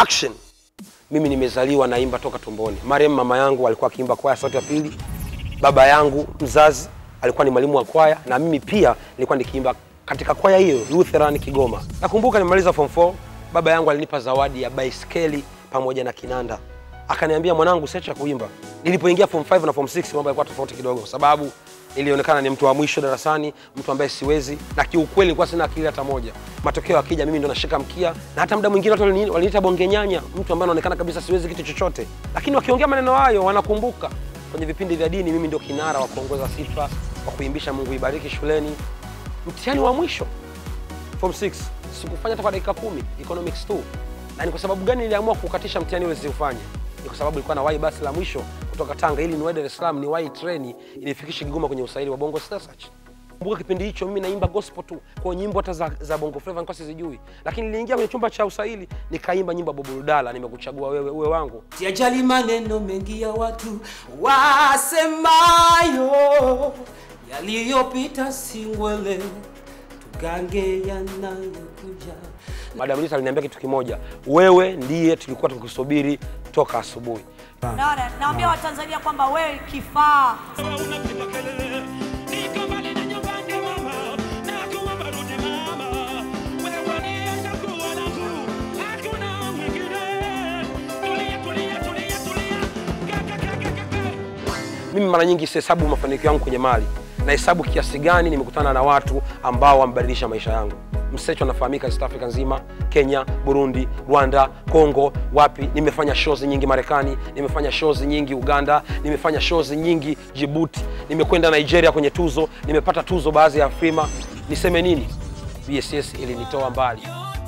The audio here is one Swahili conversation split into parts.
action mimi nimezaliwa naimba toka tumboni marehemu mama yangu alikuwa akiimba kwaya sauti ya pili baba yangu mzazi alikuwa ni mwalimu wa kwaya na mimi pia nilikuwa nikiimba katika kwaya hiyo Lutheran Kigoma. Nakumbuka nimemaliza form 4, baba yangu alinipa zawadi ya baiskeli pamoja na kinanda, akaniambia mwanangu, siacha kuimba. Nilipoingia form 5 na form 6 mambo yalikuwa tofauti kidogo, kwa sababu nilionekana ni mtu wa mwisho darasani, mtu ambaye siwezi, na kiukweli nilikuwa sina akili hata moja. Matokeo yakija, mimi ndo nashika mkia, na hata muda mwingine watu walini- waliniita bonge nyanya, mtu ambaye anaonekana kabisa siwezi kitu chochote, lakini wakiongea maneno hayo wanakumbuka kwenye vipindi vya dini, mimi ndio kinara wa kuongoza sifa, wa kuimbisha Mungu ibariki shuleni. Mtihani wa mwisho form 6 sikufanya hata kwa dakika kumi economics 2 na ni kwa sababu gani niliamua kukatisha mtihani ule siufanye ni kwa sababu ilikuwa na wahi basi la mwisho kutoka Tanga ili niwahi Dar es Salaam niwahi treni inifikishe Kigoma kwenye usaili wa Bongo Star Search. Kumbuka kipindi hicho mimi naimba gospel tu, kwa hiyo nyimbo hata za, za Bongo Flava nilikuwa sizijui, lakini niliingia kwenye chumba cha usaili nikaimba nyimbo ya Bob Rudala, nimekuchagua wewe uwe wangu. Siajali maneno mengi ya watu wasemayo, yaliyopita si ngwele, tugange yanayokuja. Madam Lisa aliniambia kitu kimoja, wewe ndiye tulikuwa tukikusubiri toka asubuhi. Naona naambia Watanzania kwamba wewe kifaa unapiga kelele, niko mbali na nyumbani mama, nakuomba rudi mama, wewe ndiye chaguo langu, hakuna mwingine. Tulia, tulia, tulia, tulia, kaka, kaka, kaka. Mimi mara nyingi sihesabu mafanikio yangu kwenye mali, nahesabu kiasi gani nimekutana na watu ambao wamebadilisha maisha yangu. Msecho anafahamika East Africa nzima, Kenya, Burundi, Rwanda, Congo, wapi. Nimefanya shows nyingi Marekani, nimefanya shows nyingi Uganda, nimefanya shows nyingi Djibouti, nimekwenda Nigeria kwenye tuzo, nimepata tuzo baadhi ya Afrima. Niseme nini? BSS ilinitoa mbali.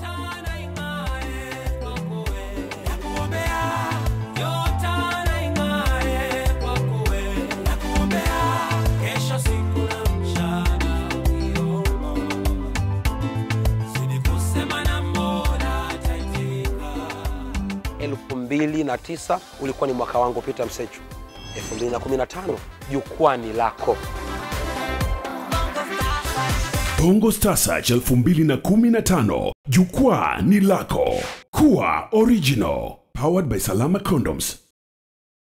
elfu mbili na tisa ulikuwa ni mwaka wangu Peter Msechu. 2015 jukwani lako. Bongo Star Search 2015 jukwaa ni lako. Kuwa original. Powered by Salama Condoms.